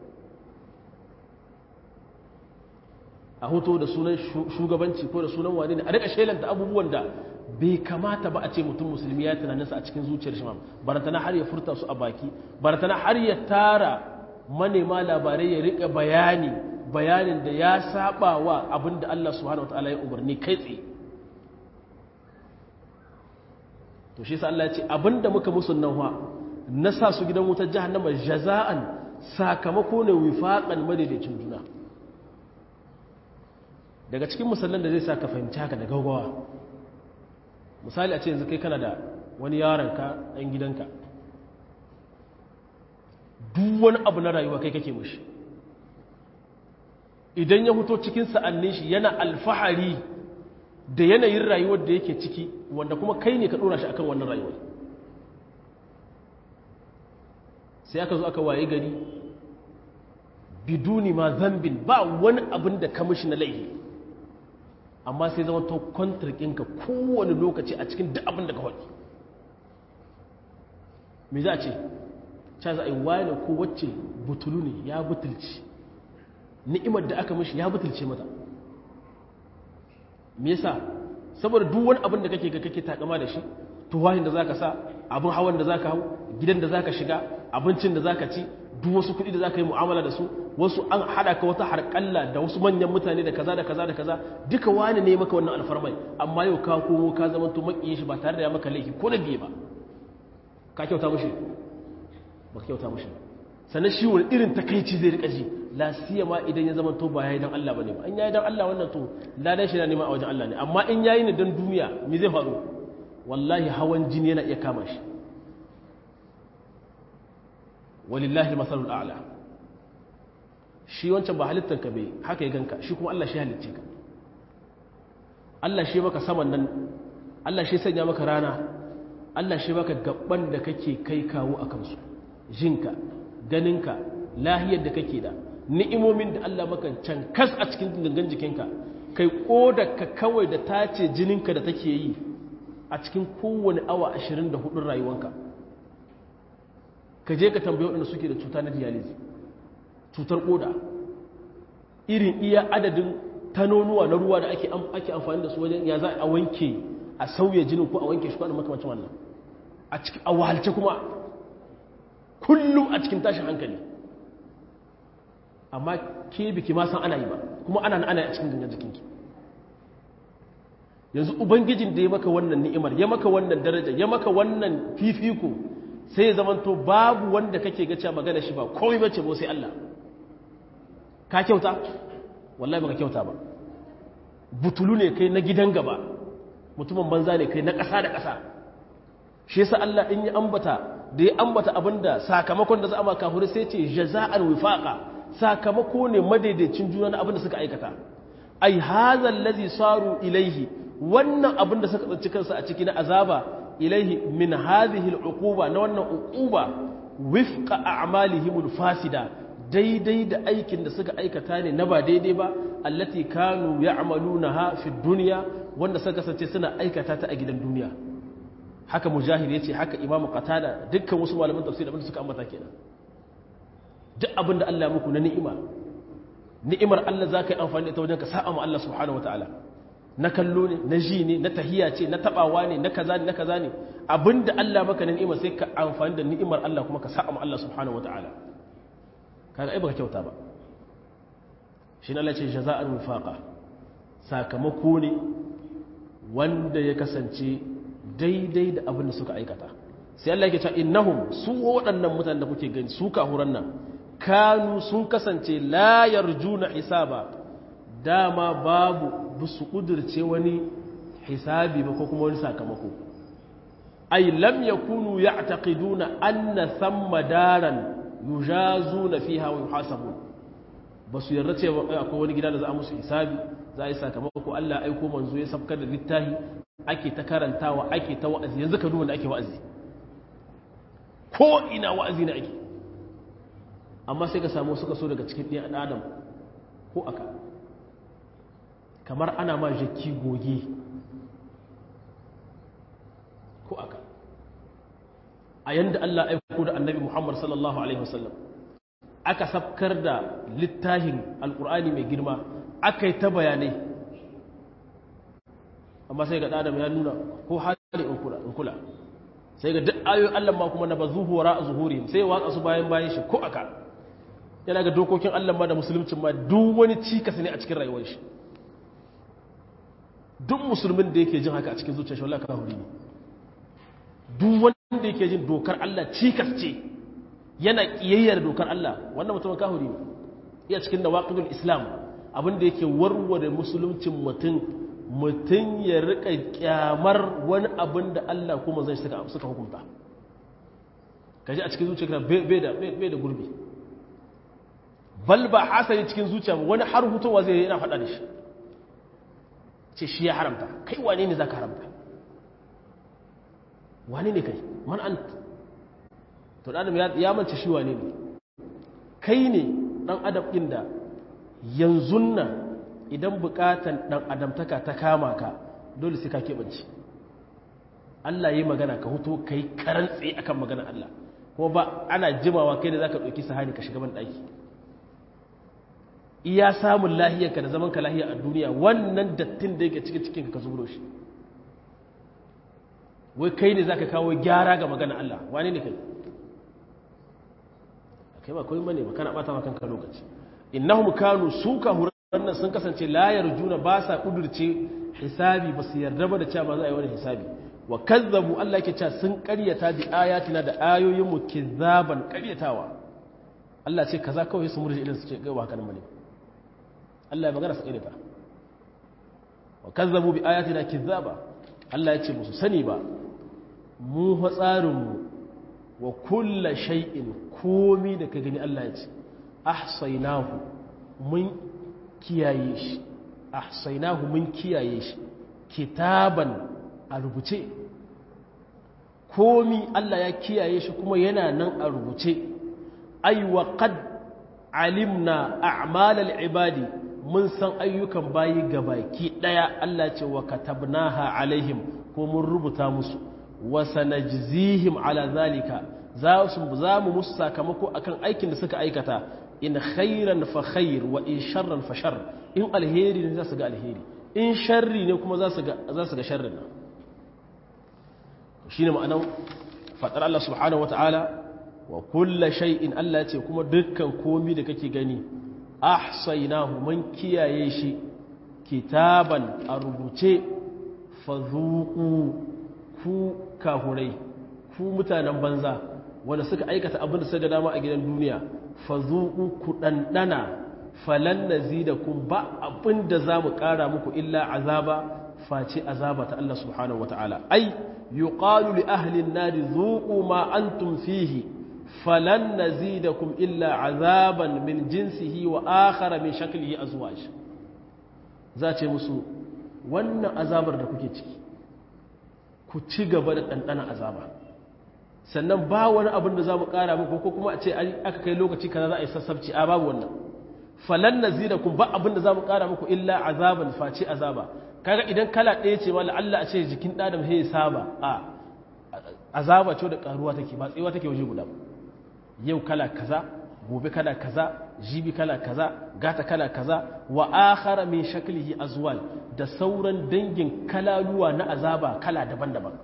a hoto da sunan shugabanci ko da sunan wane ne a daga shelanta abubuwan da bai kamata ba a ce mutum musulmi ya tunaninsa a cikin zuciyar shi barantana har ya furta su a baki barantana har ya tara manema labarai ya rika bayani bayanin da ya saba wa abin da Allah subhanahu wataala ya umarni kai tsaye to shi sa Allah ya ce abin da muka musu nan wa na sa su gidan wutar jahannama jaza'an sakamako ne wifaqan madaidaicin juna daga cikin musallan da zai sa ka fahimci haka da gaugawa misali a ce yanzu kai kana da wani yaronka ɗan gidanka duk wani abu na rayuwa kai kake mushi idan ya fito cikin sa'annin shi yana alfahari da yanayin rayuwar da yake ciki wanda kuma kai ne ka ɗora shi akan wannan rayuwar sai aka zo aka waye gari biduni ma zambin ba wani abin da ka mishi na laifi amma sai zama to kwantarkinka kowane lokaci a cikin duk abin da ka faɗi me za a ce ca za a yi wani ko wacce butulu ne ya butulci ni'imar da aka mishi ya butulce mata me yasa saboda duk wani abin da kake ga kake takama da shi tuwahin da zaka sa abin hawan da zaka hau gidan da zaka shiga abincin da zaka ci duk wasu kuɗi da za ka yi mu'amala da su wasu an haɗa ka wata harƙalla da wasu manyan mutane da kaza da kaza da kaza duka wani ne maka wannan alfarmai amma yau ka komo ka zama to maƙiyin shi ba tare da ya maka laifi ko da biye ba ka kyauta mushi ba ka kyauta mushi sannan shi wani irin takaici zai rika ji la ma idan ya zama to ba yayi dan Allah bane ba in yayi dan Allah wannan to ladan shi na neman a wajen Allah ne amma in yayi ne dan duniya me zai faru wallahi hawan jini yana iya kama shi walillahi masalul a'la shi wancan ba halittar ka bai haka ya ganka shi kuma Allah shi halicce ka Allah shi maka saman nan Allah shi sanya maka rana Allah shi maka gaban da kake kai kawo a kansu jinka ganinka lahiyar da kake da ni'imomin da Allah maka can kas a cikin gangan jikinka kai ka kawai da tace jininka da take yi a cikin kowane awa 24 rayuwanka ka je ka tambaye waɗanda suke da cuta na dialysis cutar koda irin iya adadin tanonuwa na ruwa da ake ake amfani da su wajen ya za a wanke a sauya jinin ko a wanke shi kwanan makamacin wannan a cikin a wahalce kuma kullum a cikin tashin hankali amma ke biki ma san ana yi ba kuma ana ana a cikin gangan jikinki yanzu ubangijin da ya maka wannan ni'imar ya maka wannan daraja ya maka wannan fifiko sai ya zamanto babu wanda kake ga cewa magana shi ba komai bace ba sai Allah ka kyauta wallahi baka kyauta ba butulu ne kai na gidan gaba mutumin banza ne kai na ƙasa da ƙasa shi yasa Allah in ya ambata da ya ambata abinda sakamakon da za a ma kafiri sai ce jaza'an wifaqa sakamako ne madaidaicin juna na abinda suka aikata ai hadha allazi saru ilaihi wannan abinda suka tsanci kansu a ciki na azaba ilaihi min hadhihi al'uquba na wannan uquba wifqa a'malihim al-fasida daidai da aikin da suka aikata ne na ba daidai ba allati kanu ya'malunaha fi dunya wanda suka kasance suna aikata ta a gidan duniya haka mujahid yace haka imamu qatada dukkan wasu malaman tafsir abinda suka ambata kenan duk abinda Allah muku na ni'ima ni'imar Allah zaka yi amfani da ita wajen ka sa'a ma Allah subhanahu wataala na kallo ne na ji ne na tahiya ce na tabawa ne na kaza ne na kaza ne abinda Allah maka na ni'ima sai ka amfani da ni'imar Allah kuma ka sa'a ma Allah subhanahu wataala kaga ai baka kyauta ba shi ne Allah ce jaza'an wifaqa sakamako ne wanda ya kasance daidai da abin da suka aikata sai Allah yake cewa innahum su waɗannan mutanen da kuke gani su kahuran nan kanu sun kasance la yarjuna hisaba dama babu busu kudurce wani hisabi ba ko kuma wani sakamako ay lam yakunu ya'taqiduna anna thamma daran yujazuna fiha wa yuhasabun basu yarda cewa akwai wani gida da za a musu hisabi za a yi sakamako Allah aiko manzo ya sabkar da littafi ake ta karantawa ake ta wa'azi yanzu ka duba da ake wa'azi ko ina wa'azi na ake amma sai ka samu suka so daga cikin ɗan adam ko aka kamar ana ma jaki goge ko aka a yanda Allah aiko da annabi Muhammad sallallahu alaihi wasallam aka sabkar da littafin alkur'ani mai girma aka yi ta bayanai amma sai ga adam ya nuna ko hali in kula sai ga duk ayoyin Allah ma kuma na ba zuhura a zuhuri sai ya watsa su bayan bayan shi ko aka yana ga dokokin Allah ma da musulmcin ma duk wani cikas ne a cikin rayuwar shi duk musulmin da yake jin haka a cikin zuciyar shi wallahi kafiri ne duk wanda yake jin dokar Allah cikas ce yana kiyayyar dokar Allah wannan mutumin kafiri ne iya cikin nawaqidul islam abin da yake warware musuluncin mutum mutum ya rika kyamar wani abin da Allah kuma zai suka hukunta kaji a cikin zuciya bai da gurbi bal ba hasali cikin zuciya wani har hutowa zai yana faɗa da shi ce shi ya haramta kai wane ne za ka haramta wane ne kai man an to adam ya mance shi wane ne kai ne ɗan adam ɗin da yanzu nan idan bukatan ɗan adamtaka ta kama ka dole sai ka keɓance Allah yi magana ka hutu ka yi karantse akan magana Allah kuma ba ana jimawa kai da za ka ɗauki sahani ka shiga ban ɗaki iya samun lahiyarka da zaman ka lahiya a duniya wannan dattin da yake cikin cikin ka zuburo shi wai kai ne za ka kawo gyara ga magana Allah wane ne kai kai ba koyi bane ba kana bata maka kanka lokaci innahum kanu suka hurannan sun kasance la yarjuna ba sa kudurce hisabi ba su yarda ba da cewa ba za a yi wani hisabi wa kazzabu Allah yake cewa sun karyata bi ayatina da ayoyin mu kizzaban karyatawa Allah ce kaza kawai su murji idan su ce ga haka nan bane Allah ya magana su karyata wa kazzabu bi ayatina kizzaba Allah ya ce musu sani ba mu fa tsarin mu wa kulla shay'in komi da ka gani Allah ya ce ahsaynahu mun kiyaye shi ahsaynahu mun kiyaye shi kitaban a rubuce komi Allah ya kiyaye shi kuma yana nan a rubuce ay wa qad alimna a'malal ibadi mun san ayyukan bayi gabaki daya Allah ce wa katabnaha alaihim ko mun rubuta musu wa sanajzihim ala zalika za su za mu musu sakamako akan aikin da suka aikata in khairan fa khair wa in sharran fa shar in alheri ne za su ga alheri in sharri ne kuma za su ga za su ga sharrin nan shine ma'anar fadar Allah subhanahu wataala wa kullu shay'in Allah ya ce kuma dukkan komi da kake gani ahsaynahu man kiyaye shi kitaban a rubuce fadhuqu ku kahurai ku mutanen banza wanda suka aikata abin da suka dama a gidan duniya fazuku ku dandana falan nazidakum ba abin da zamu kara muku illa azaba face azaba ta Allah subhanahu wataala ai yuqalu li ahli an-nar dhuqu ma antum fihi falan nazidakum illa azaban min jinsihi wa akhara min shaklihi azwaj za ce musu wannan azabar da kuke ciki ku ci gaba da ɗanɗana azaba sannan ba wani abin da za mu ƙara muku ko kuma a ce aka kai lokaci kaza za a yi sassabci a babu wannan falan na zira kun ba abin da za mu ƙara muku illa azaban face azaba kaga idan kala ɗaya ce wala Allah a ce jikin ɗadam he saba a azaba ce da ƙaruwa take ba tsewa take waje guda yau kala kaza gobe kala kaza jibi kala kaza gata kala kaza wa akhara min shaklihi azwal da sauran dangin kalaluwa na azaba kala daban-daban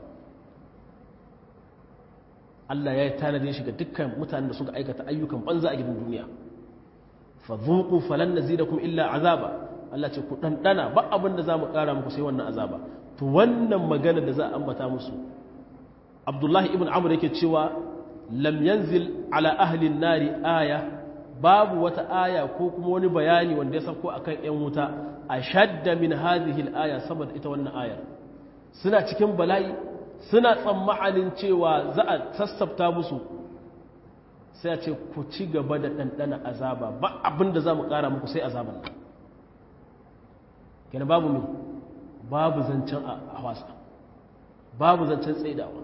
Allah ya yi tanadin shi ga dukkan mutanen da suka aikata ayyukan banza a gidan duniya fa dhuqu falan nazidakum illa azaba Allah ce ku dandana ba abin da zamu kara muku sai wannan azaba to wannan magana da za a ambata musu Abdullahi ibn Amr yake cewa lam yanzil ala ahli nari aya babu wata aya ko kuma wani bayani wanda ya sauko akan yan wuta ashadda min hadhihi al-aya saboda ita wannan ayar suna cikin bala'i suna tsammanin cewa za a sassafta musu sai a ce ku ci gaba da ɗanɗana azaba ba abin da za mu ƙara muku sai azaban nan kenan babu mai babu zancen a wasa babu zancen tsaidawa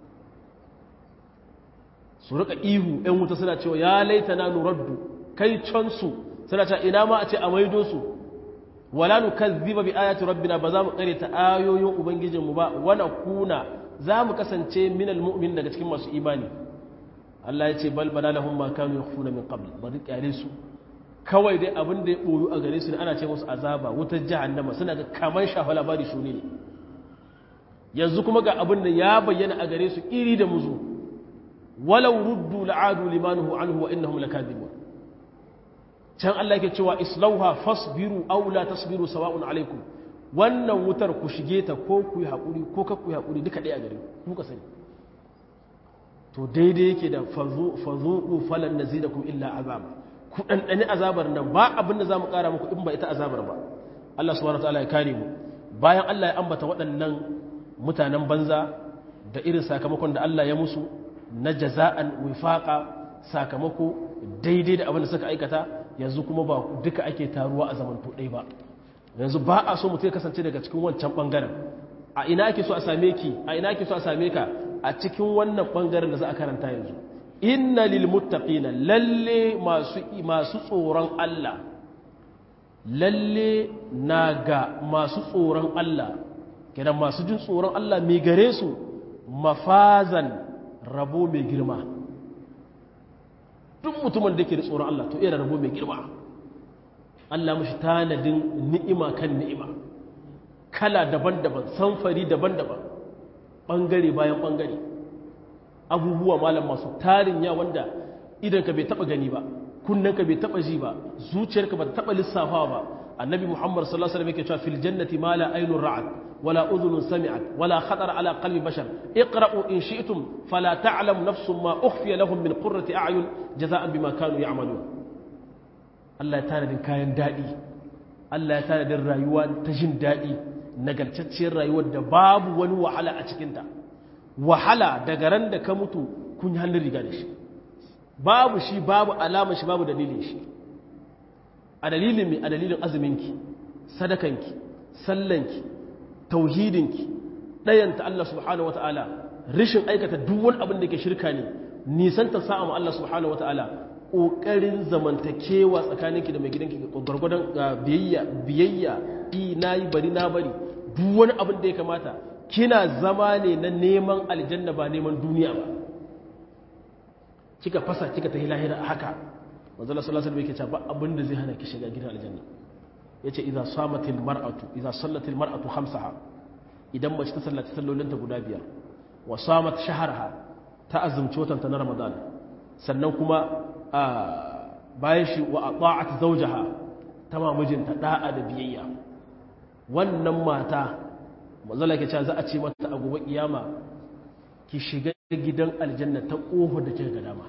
su rika ihu ‘yan wuta suna cewa ya laita na nuraddu kai cansu suna cewa ina ma a ce a maido su wala nu kazziba bi ayati rabbina ba za mu kare ta ayoyin ubangijinmu ba wana kuna za mu kasance minal mu'min daga cikin masu imani Allah ya ce bal bada lahum ma kanu yakhfuna min qabl bari kyale su kawai dai abin da ya boyu a gare su ne ana ce musu azaba wutar jahannama suna ga kaman shafa labari su ne yanzu kuma ga abin da ya bayyana a gare su iri da muzu walau ruddu la'adu limanuhu anhu wa innahum lakadibun can Allah yake cewa islauha fasbiru aw la tasbiru sawa'un alaikum wannan wutar ku shige ta ko ku yi haƙuri ko ka ku yi haƙuri duka ɗaya gare ku ka sani to daidai yake da fazuku falan nazidakum illa azab ku ɗanɗani azabar nan ba abin da za mu ƙara muku in ba ita azabar ba Allah subhanahu wataala ya kare mu bayan Allah ya ambata waɗannan mutanen banza da irin sakamakon da Allah ya musu na jaza'an wifaqa sakamako daidai da abin da suka aikata yanzu kuma ba duka ake taruwa a zamanto ɗaya ba yanzu ba a so mutum ya kasance daga cikin wancan ɓangaren a ina ake so a same ki a ina ake so a same ka a cikin wannan ɓangaren da za a karanta yanzu inna lil muttaqina lalle masu masu tsoron Allah lalle na ga masu tsoron Allah kenan masu jin tsoron Allah mai gare su mafazan rabo mai girma duk mutumin da ke da tsoron Allah to iya rabo mai girma Allah mashi tanadin ni'ima kan ni'ima kala daban-daban samfari daban-daban ɓangare bayan ɓangare abubuwa malam masu tarin ya wanda idanka bai taba gani ba kunnanka bai taba ji ba zuciyarka ba ta taba lissafawa ba annabi muhammad sallallahu alaihi wasallam yake cewa fil jannati ma la aynun ra'at wala udhunun sami'at wala khatara ala qalbi bashar iqra'u in shi'tum fala ta'lam nafsun ma ukhfiya lahum min qurrati a'yun jaza'an bima kanu ya'malun Allah ya tanadin kayan dadi Allah ya tanadin rayuwa ta jin dadi nagartacciyar rayuwar da babu wani wahala a cikinta wahala daga ran da ka mutu kun yi hannun riga da shi babu shi babu alama shi babu dalilin shi a dalilin mai a dalilin azuminki sadakanki sallanki tauhidinki ɗayanta Allah subhanahu wa ta'ala rishin aikata duwan abin da ke shirka ne nisanta sa'a ma Allah subhanahu wa ta'ala ƙoƙarin zamantakewa tsakaninki da mai gidanki gwargwadon biyayya biyayya i na yi bari na bari duwan abin da ya kamata kina zama ne na neman aljanna ba neman duniya ba kika fasa kika tafi lahira haka manzo Allah sallallahu alaihi wasallam yake cewa ba abin da zai hana ki shiga gidan aljanna yace idza samatil mar'atu idza sallatil mar'atu khamsaha idan mace ta sallaci sallolinta guda biyar wa samat shaharha ta azumci watan ta na ramadan sannan kuma bayan shi wa ata'at zawjaha ta ma mijinta da'a da biyayya wannan mata manzo Allah yake cewa za a ce mata a gobe kiyama ki shiga gidan aljanna ta ƙofar da kika ga dama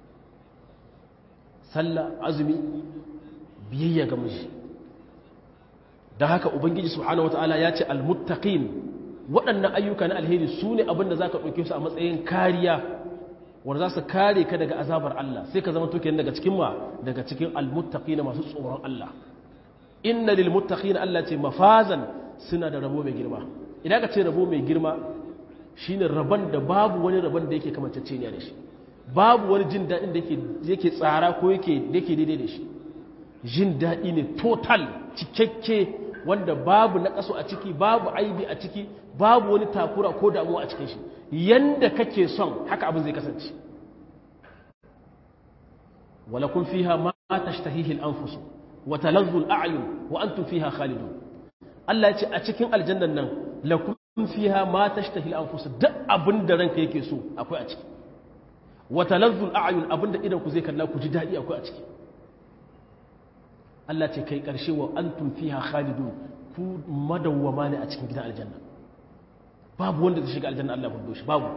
sallah azumi biyayya ga miji don haka ubangiji subhanahu wataala ya ce almuttaqin waɗannan ayyuka na alheri su ne abinda za ka ɗauke su a matsayin kariya wanda za su kare ka daga azabar Allah sai ka zama tuke daga cikin ma daga cikin almuttaqina masu tsoron Allah inna lil muttaqina Allah ce mafazan suna da rabo mai girma idan ka ce rabo mai girma shine rabon da babu wani rabon da yake kamantacce ne da shi babu wani jin daɗin da yake tsara ko yake daidai da shi jin daɗi ne total cikakke wanda babu na ƙaso a ciki babu aibi a ciki babu wani takura ko damuwa a cikin shi yanda kake son haka abin zai kasance wala kun fiha ma tashtahihi al-anfus wa talazzu al-a'yun wa antum fiha khalidun Allah ya ce a cikin aljannan nan lakum fiha ma tashtahi al-anfus duk abinda ranka yake so akwai a ciki wa talazzu al-a'yun abinda idan ku zai kalla ku ji dadi akwai a ciki Allah ce kai karshe wa antum fiha khalidun ku madawwama ne a cikin gidan aljanna babu wanda zai shiga aljanna Allah ya shi babu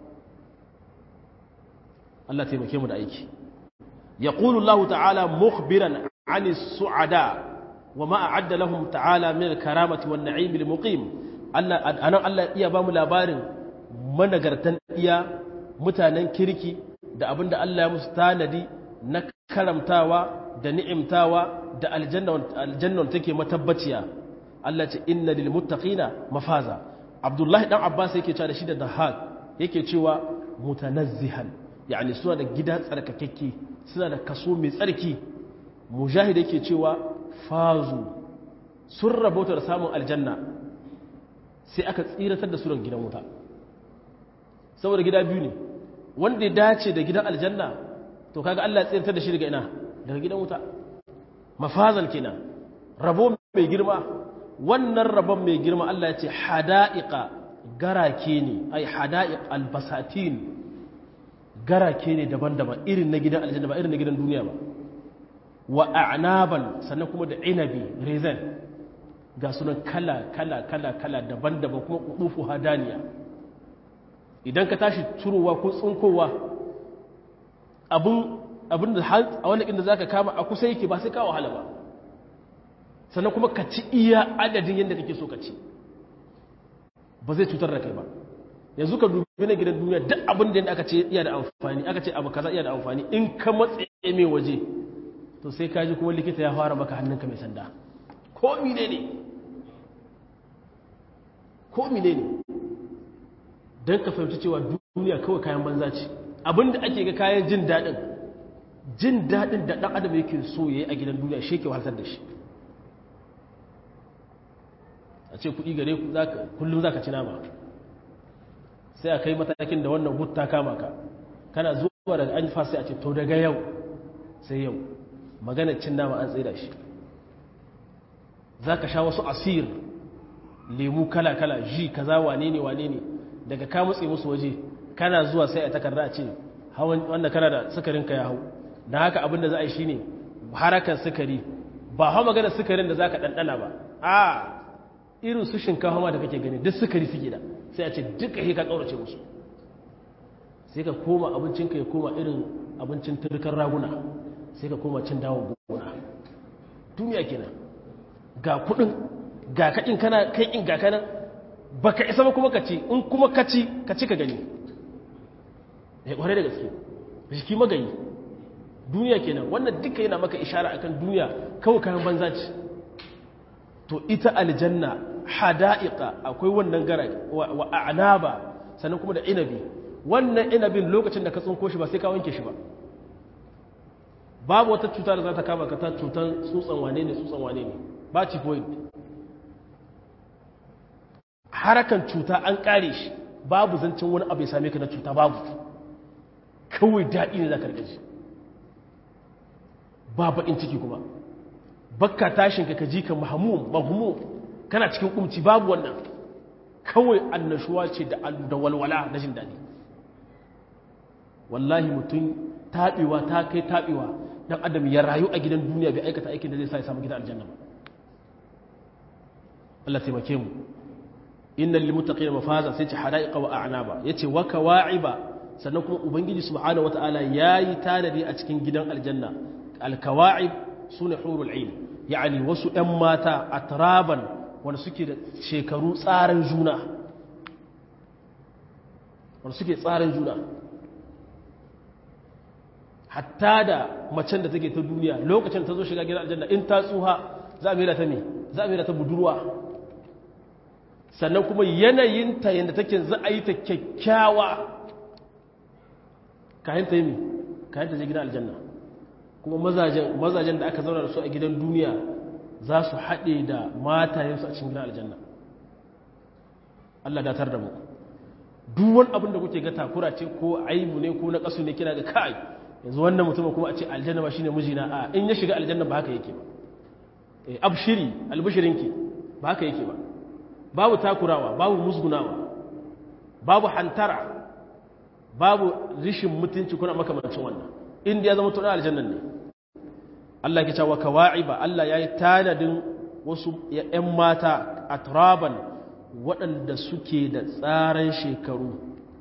Allah taimake mu da aiki yaqulu Allah ta'ala mukhbiran 'ani as-su'ada wa ma a'adda lahum ta'ala min al-karamati wan-na'im al-muqim Allah anan Allah iya ba mu labarin managartan iya mutanen kirki da abinda Allah ya musu tanadi na karamtawa da ni'imtawa da aljannan take matabbaciya Allah ce inna lil muttaqina mafaza Abdullahi dan Abbas yake cewa da shi da Dahak yake cewa mutanazzihan yani suna da gida tsarkakekke suna da kaso mai tsarki mujahid yake cewa fazu sun rabota da samun aljanna sai aka tsiratar da suran gidan wuta saboda gida biyu ne wanda ya dace da gidan aljanna to kaga Allah ya tsiratar da shi daga ina daga gidan wuta mafazan kenan rabo mai girma wannan rabon mai girma Allah ya ce hada'iqa garake ne ai hada'iq albasatin garake ne daban-daban irin na gidan aljanna ba irin na gidan duniya ba wa a'naban sannan kuma da inabi rezen ga sunan kala kala kala kala daban-daban kuma kudufu hadaniya idan ka tashi turowa ko tsunkowa abin abin da a wani inda zaka kama a kusa yake ba sai ka wahala ba sannan kuma ka ci iya adadin yadda kake so ka ci ba zai cutar da kai ba yanzu ka dubi na gidan duniya duk abin da aka ce iya da amfani aka ce abu kaza iya da amfani in ka matse mai waje to sai ka ji kuma likita ya fara maka hannunka mai sanda ko mine ne ko mine ne don ka fahimci cewa duniya kawai kayan banza ce abin da ake ga kayan jin daɗin jin daɗin da ɗan adam yake so ya yi a gidan duniya shi ke wahaltar da shi a ce kuɗi gare kullum za ka ci nama sai a kai matakin da wannan hutta kama ka kana zuwa daga an sai a ce to daga yau sai yau maganar cin nama an tsaida shi za ka sha wasu asir lemu kala-kala ji kaza wane ne wane ne daga ka mutse musu waje kana zuwa sai a takarda a ce hawan wanda kana da sukarin ka ya hau dan haka abin da za a yi shine harakan sukari ba hawa magana sukarin da zaka dandana ba a irin su shinkafa ma da kake gani duk sukari suke da sai a ce duka he ka kaurace musu sai ka koma abincinka ya koma irin abincin turkar raguna sai ka koma cin dawon gona duniya kenan ga kudin ga kakin kana kai in ga kana baka isa ba kuma ka ci in kuma ka ci ka ci ka gani ya kware da gaske jiki magayi duniya kenan wannan duka yana maka ishara akan duniya kawai kayan banza ce to ita aljanna hada'iqa akwai wannan gara wa a'naba sannan kuma da inabi wannan inabin lokacin da ka tsinko shi ba sai ka wanke shi ba babu wata cuta da za ta kama ka ta cutar tsutsan wane ne tsutsan wane ne ba typhoid harakan cuta an kare shi babu zancen wani abu ya same ka na cuta babu kawai daɗi ne za ka rikaci ba baƙin ciki kuma bakka tashin ka ji ka mahamum mahumum kana cikin kumci babu wannan kawai annashuwa ce da walwala na jin daɗi wallahi mutum taɓewa ta kai taɓewa dan adam ya rayu a gidan duniya bai aikata aikin da zai sa ya samu gidan aljanna ba Allah taimake mu innal lil muttaqina mafaza sai ce hadaiqa wa a'naba yace wa kawa'iba sannan kuma ubangiji subhanahu wataala yayi tanadi a cikin gidan aljanna al kawa'ib sune hurul ain yani wasu ƴan mata atraban wanda suke da shekaru tsaran juna wanda suke tsaran juna hatta da macen da take ta duniya lokacin ta zo shiga gidan aljanna in ta tsuha za a mera ta me za a mera ta budurwa sannan kuma yanayinta yadda take za a yi ta kyakkyawa kayan ta yi mi kayan ta je gidan aljanna kuma mazajen da aka zauna da su a gidan duniya za su haɗe da matayensu a cikin gidan aljanna Allah datar da mu duk wani abin da kuke ga takura ce ko aibu ne ko na ƙasu ne kina ga kai yanzu wannan mutumin kuma a ce aljanna ba shine mijina a in ya shiga aljanna ba haka yake ba eh abshiri albishirinki ba haka yake ba babu takurawa babu musgunawa babu hantara babu rishin mutunci kuna makamancin wannan inda ya zama tuna aljannan ne Allah ke cewa kawa'iba Allah yayi tanadin wasu ƴan mata atraban waɗanda suke da tsaran shekaru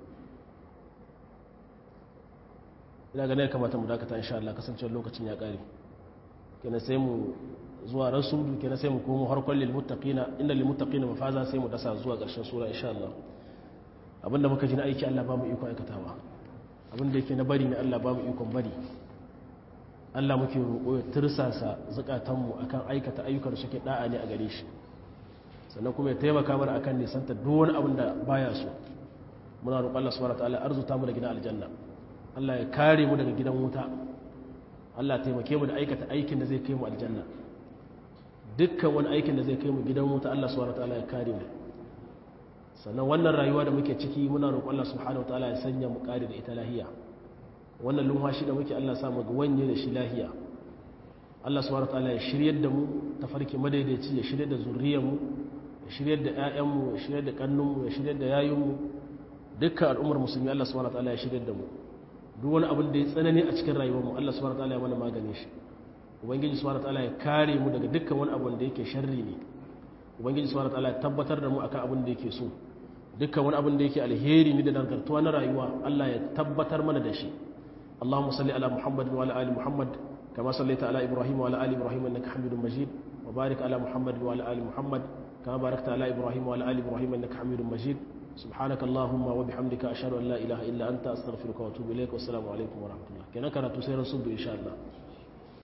ina ganin kamata mu dakata insha Allah kasancewar lokacin ya kare kenan sai mu zuwa rasulu kenan sai mu komo harkon lil muttaqina inda lil muttaqina mafaza sai mu dasa zuwa ƙarshen sura insha Allah abinda muka ji na aiki Allah ba mu iko aikatawa abinda yake na bari ne Allah ba mu ikon bari Allah muke roƙo ya tirsasa zukatanmu akan aikata ayyukan da suke da'a ne a gare shi sannan kuma ya taimaka mana akan nisanta duk wani abin da baya so muna roƙon Allah subhanahu wataala arzuta mu da gidan aljanna Allah ya kare mu daga gidan wuta Allah taimake mu da aikata aikin da zai kai mu aljanna dukkan wani aikin da zai kai mu gidan wuta Allah subhanahu wataala ya kare mu sannan wannan rayuwa da muke ciki muna roƙon Allah subhanahu wataala ya sanya mu kare da ita lahiya wannan lumhashi da muke Allah sa mu ga wanye da shi lahiya Allah subhanahu wataala ya shiryar da mu tafarki madaidaici ya shiryar da zuriyar mu ya shiryar da ƴaƴan mu ya shiryar da kannun mu ya shiryar da yayun mu dukkan al'ummar musulmi Allah subhanahu wataala ya shiryar da mu duk wani abin da ya tsanani a cikin rayuwar mu Allah subhanahu wataala ya mana magane shi ubangiji subhanahu wataala ya kare mu daga dukkan wani abu da yake sharri ne ubangiji subhanahu wataala ya tabbatar da mu akan abin da yake so dukkan wani abin da yake alheri ne da dangantuwa na rayuwa Allah ya tabbatar mana da shi اللهم صل على محمد وعلى ال محمد كما صليت على ابراهيم وعلى ال ابراهيم انك حميد مجيد وبارك على محمد وعلى ال محمد كما باركت على ابراهيم وعلى ال ابراهيم انك حميد مجيد سبحانك اللهم وبحمدك اشهد ان لا اله الا انت استغفرك واتوب اليك والسلام عليكم ورحمه الله كنا كانت تسير الصبح ان شاء الله